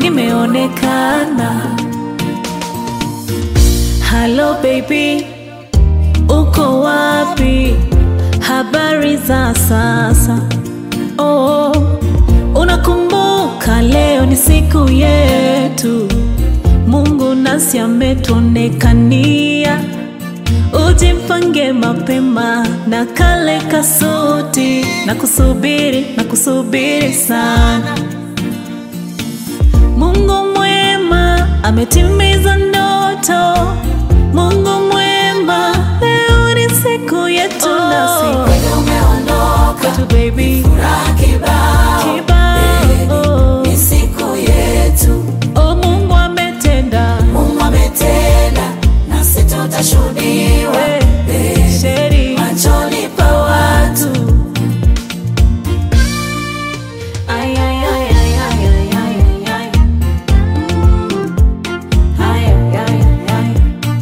nimeonekana. Halo baby, uko wapi? Habari za sasa? Oh, unakumbuka leo ni siku yetu, Mungu nasi ametuonekania. Ujimpange mapema na kale kasuti, na kusubiri na kusubiri sana. Mungu mwema ametimiza ndoto. Mungu mwema, leo ni siku yetu nasi Kweli umeondoka, kwetu baby furaha kibao. kibao. Ni siku yetu, Oh, Mungu ametenda Mungu ametenda, nasi tutashuhudiwa Eh, sheri machoni pa watu. Ay, ay, ay, ay, ay, ay, ay, ay, ay. Mm. Ay, ay, ay, ay, ay.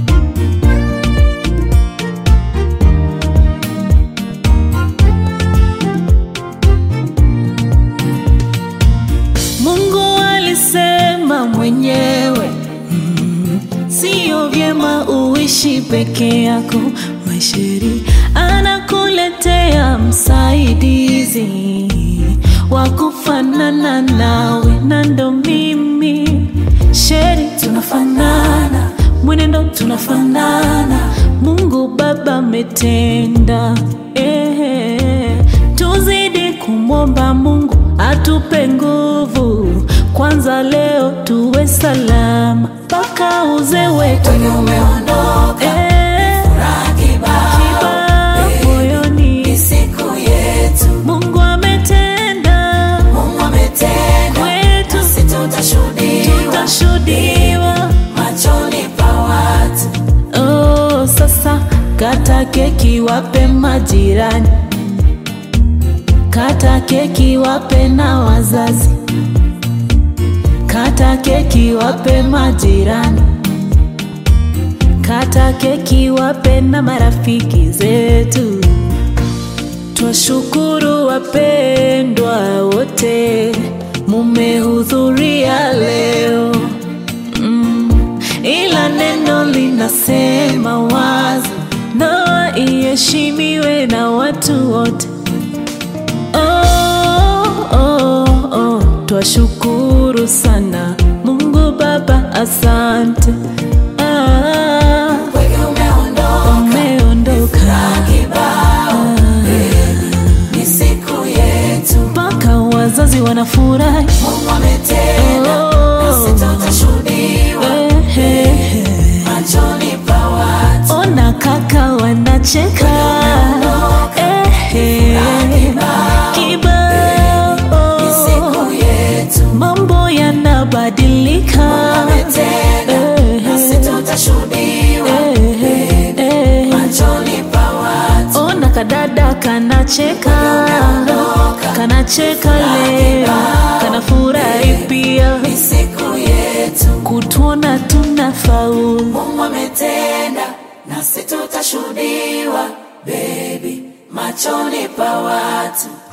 Mungu alisema mwenyewe mm, sio vyema uishi peke yako. Maisheri anakuletea msaidizi wa kufanana nawe, na ndo mimi Sheri, tunafanana mwenendo, tunafanana. Mungu Baba ametenda eh, tuzidi kumwomba Mungu atupe nguvu kwanza, leo tuwe salama mpaka uzee wetu Kweli umeondoka, eh, furaha kibao. kibao moyoni. Ni siku yetu, Mungu ametenda Mungu ametenda, kwetu, nasi tutashuhudiwa tutashuhudiwa. machoni pa watu. Oh, sasa kata keki wape majirani, kata keki wape na wazazi, kata keki wape majirani, kata keki wape na marafiki zetu. Twashukuru wapendwa wote, mumehudhuria leo mm, ila neno linasema wazi, ndoa iheshimiwe na watu wote. Oh, oh, oh, twashukuru sana Mungu Baba, asante ah, Kweli umeondoka, umeondoka kibao. Ni siku yetu, mpaka wazazi wanafurahi. Mungu ametenda, Oh. nasi tutashuhudiwa Eh, eh, eh. machoni pa watu. Ona kaka wanacheka Eh, eh. Kibao Ni siku yetu, mambo yanabadilika ametenda, Eh, nasi tutashuhudiwa eh, eh, eh. machoni pa watu. Ona kadada kanacheka kanacheka leo kanafurahi pia Ni siku yetu, kutuona tunafaulu Mungu ametenda, nasi tutashuhudiwa baby machoni pa watu.